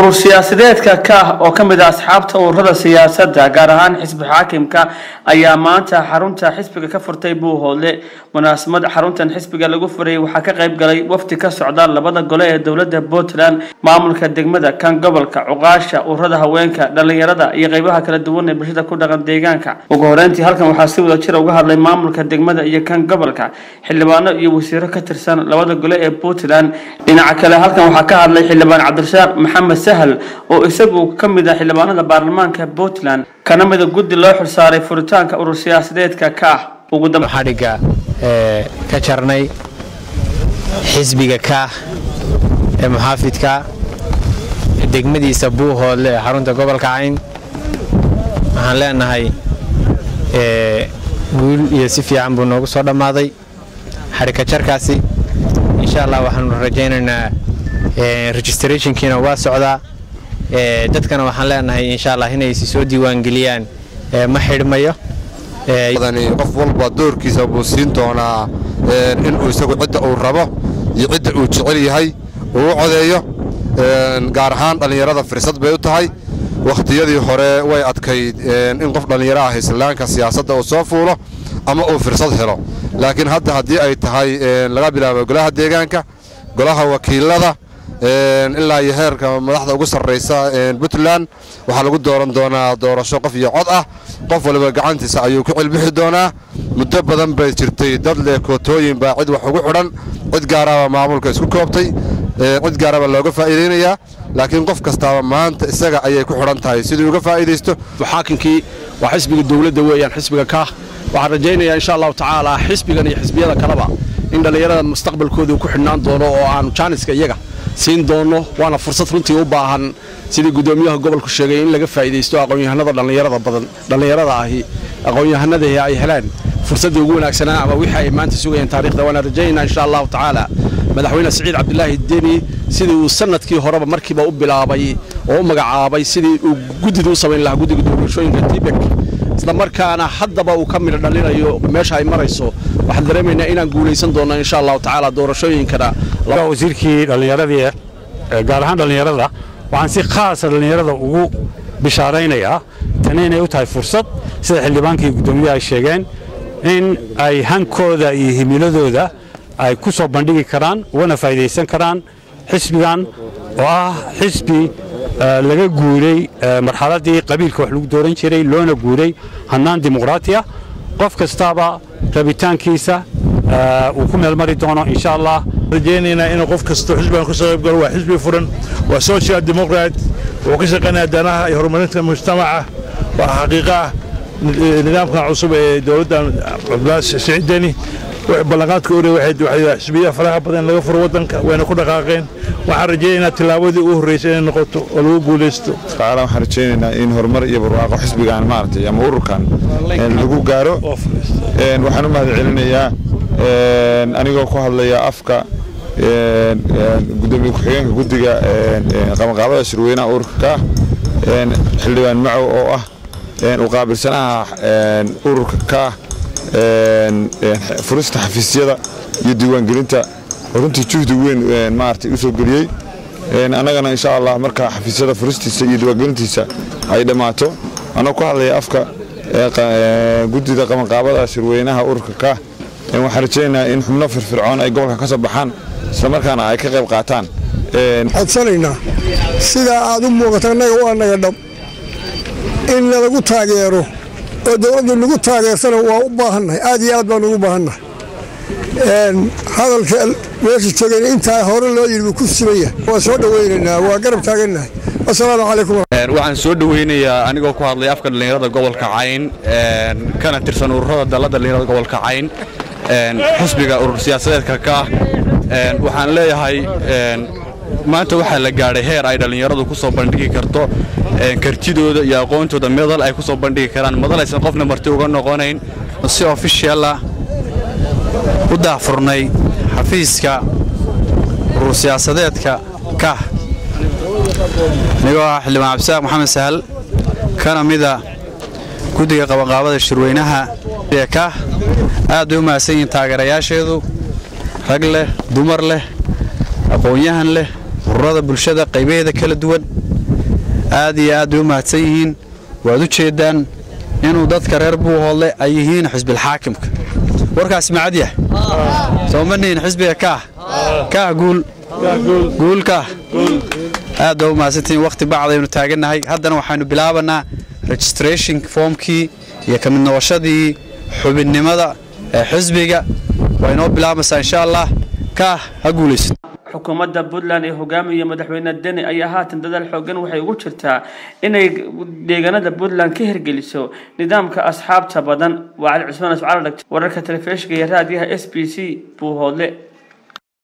urur siyaasadeedka ka oo ka mid ah asxaabta ururada siyaasadda gaar ahaan xisbi xaakimka ayaa maanta xarunta xisbiga ka furtay buuhoodle munaasabad xaruntan xisbiga lagu furayay waxaa ka qayb galay wafdi ka socda labada gole ee dowladda puntland maamulka degmada kan gobolka cuqaasha ururada haweenka dhalinyarada iyo qeybaha kala duwan ee bulshada ku dhaqan deegaanka ugu horeyntii halkan waxaa si wada jira uga hadlay maamulka degmada iyo kan gobolka xildhibaano iyo wasiiro ka tirsan labada gole ee puntland dhinaca kale halkan waxaa ka hadlay xildhibaan cabdirasaaq maxamed sahal oo isagu ka mid ah xildhibaanada baarlamaanka puntland kana mida guddi loo xilsaaray furitaanka urur siyaasadeedka ka ah ugu dambe xadhigga ee ka jarnay xisbiga kaah ee muxaafidka degmadiisa buuhoodle ee xarunta gobolka cayn waxaan leenahay guul iyo si fiican buu noogu soo dhammaaday xadhigka jarkaasi insha allah waxaanu rajaynaynaa registrationkiina waa socdaa dadkana waxaan leenahay insha allah inay si soo diiwaangeliyaan ma xidhmayo qof walba doorkiisa buu siin doonaa inuu isagu cidda uu rabo iyo cidda uu jecel yahay uu u codeeyo gaar ahaan dhallinyarada firsad bay u tahay wakhtiyadii hore way adkayd in qof dhallinyaro ah islaanka siyaasadda uu soo fuulo ama uu firsad helo laakiin hadda haddii ay tahay laga bilaabo golaha deegaanka golaha wakiilada ilaa iyo heerka madaxda ugu sarraysa puntland waxaa lagu dooran doonaa doorasho qof iyo cod ah qof waliba gacantiisa ayuu ku cilbixi doonaa muddo badan bay jirtay dad leh kootooyin baa cid wax ugu xidhan cid gaaraba maamulka isku koobtay cid gaaraba looga faa'iidaynayaa laakiin qof kastaaba maanta isaga ayay ku xidhan tahay siduu uga faa'iidaysto xaakinkii waa xisbiga dowladda weeyaan xisbiga kaah waxaan rajaynayaa insha allahu tacaala xisbigan iyo xisbiyada kaleba in dhallinyarada mustaqbalkooda ku xidhnaan doono oo aanu jaaniska iyaga siin doonno waana fursad runtii u baahan sidii guddoomiyaha gobolku sheegay in laga faa'iidaysto aqoon-yahanada dhallinyarada badan dhallinyarada ahi aqoon-yahanadii ay helaan fursaddii ugu wanaagsanaa ama wixii ay maanta sugayeen taarikhda waana rajaynaynaa insha allahu tacaala madaxweyne siciid cabdilaahi deni sidii uu sanadkii horeba markiiba u bilaabay oo u magacaabay sidii uu guddida u samayn lahaa guddiga doorashooyinka tibek isla markaana haddaba uu ka midho dhalinayo meesha ay marayso waxaan dareemaynaa inaan guulaysan doonno insha allahu tacaala doorashooyinkana wasiirkii dhallinyaradii gaar ahaan dhallinyarada waxaan si khaasa dhallinyarada ugu bishaaraynayaa tani inay u tahay fursad sida xildhibaankii guddoomiyaha ay sheegeen in ay hankooda iyo himiladooda ay ku soo bandhigi karaan ugana faa'idaysan karaan xisbigan oo ah xisbi laga guuray marxaladdii qabiilka wax lagu dooran jiray loona guuray hannaan dimuqraatiya qof kastaaba rabitaankiisa uu ku meelmari doono insha allah rajaynaynaa inuu qof kastoo xisbigan ka soo qayb galo waa xisbi furan waa social democrat wuxuu ka shaqaynaya danaha iyo horumarinta mujtamaca waa xaqiiqa ah nidaamkan cusub ee dowladdan cabdulaahi siciid deni ballanqaadka ore xisbiyaha faraha badan laga furo waddanka wayna ku dhaqaaqeen waxaan rajaynaynaa tillaabadii ugu horreysay inay noqoto oo lagu guulaysto tacaala waxaan rajaynaynaa in horumar iyo barwaaqo xisbigan maaragtay ama ururkan lagu gaaro waxaan u mahad celinayaa anigoo ku hadlaya afka gudoomiye ku-xigeenka guddiga qabanqaabada shirweynaha ururka ka xildhibaan macow oo ah u qaabilsanaha ururka ka furista xafiisyada iyo diiwaangelinta runtii juhdi weyn maaragtay u soo geliyey annagana insha allah marka xafiisyada furistiisa iyo diiwaangelintiisa ay dhammaato anoo ku hadlaya afka guddida qabanqaabada shirweynaha ururka ka waxaan rajaynayaa in xubno firfircoon ay gobolka ka soo baxaan islamarkaana ay ka qayb qaataan codsanaynaa sidaa aad u muuqata annaga waa naga dhab in nalagu taageero oo dowladdu nagu taageersana waa u baahannahay aad iyo aad baan ugu baahannahay hadalka meesha joogeen intaa hore loo yidhi buu ku simaya waa soo dhowaynaynaa waa garab taagannahay asalaamu calaykum waxaan soo dhoweynayaa anigoo ku hadlay afka dhallinyarada gobolka cayn kana tirsan ururada dalla dhallinyarada gobolka cayn xusbiga urur siyaasadeedka ka waxaan leeyahay maanta waxaa la gaadhay heer ay dhallinyaradu ku soo bandhigi karto kartidooda iyo aqoontooda medal ay ku soo bandhigi karaan madal aysan qofna marti uga noqonayn si ofishiala u daahfurnay xafiiska urur siyaasadeedka kah anigoo ah xildhibaan cabdisaaq maxamed sahal kana mida guddiga qabanqaabada shirweynaha ee kah aad bay u mahadsan yihiin taageerayaasheedu rag leh dumar leh aqoon-yahan leh ururada bulshada qaybaheeda kala duwan aad iyo aad bay u mahadsan yihiin waad u jeeddaan inuu dadka reer buuhoodle ay yihiin xisbilxaakimka warkaas macad yahay soo ma nihin xisbiga kaah kaah guul guul kaah aad baa u mahadsantihiin wakhti bacdaynu taagannahay haddana waxaynu bilaabanaa registration formkii iyo ka mid noqoshadii xubinnimada ee xisbiga waa inoo bilaabaysaa insha allah kaah ha guulaysid xukuumadda puntland ee hogaamiya madaxweyne deni ayaa haatan dadaal xoogan waxay ugu jirtaa inay deegaanada puntland ka hirgeliso nidaamka asxaabta badan waa cali cusmaan ascaal dhagta wararka telefishinka iyo raadiyaha s b c buuhoodle